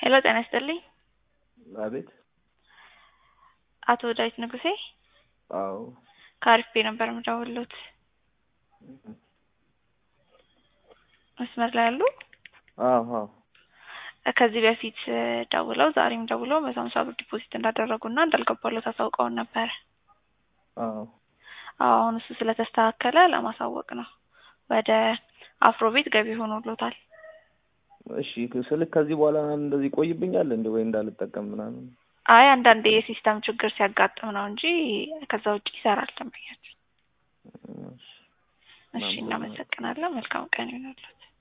ሄሎ ጤና ይስጥልኝ። አቤት። አቶ ዳዊት ንጉሴ አዎ። ከአሪፍ ቤ ነበር የምደውልዎት። መስመር ላይ ያሉ? አዎ አዎ። ከዚህ በፊት ደውለው ዛሬም ደውለው መቶ ሀምሳ ብር ዲፖዚት እንዳደረጉና እንዳልገባሎት አሳውቀውን ነበረ። አዎ አዎ አሁን እሱ ስለተስተካከለ ለማሳወቅ ነው። ወደ አፍሮ ቤት ገቢ ሆኖሎታል። እሺ ስልክ ከዚህ በኋላ እንደዚህ ይቆይብኛል እንደ ወይ እንዳልጠቀም ምናምን? አይ አንዳንዴ የሲስተም ችግር ሲያጋጥም ነው እንጂ ከዛ ውጭ ይሰራል ደንበኛችን። እሺ እናመሰግናለን። መልካም ቀን ይሁንልዎት።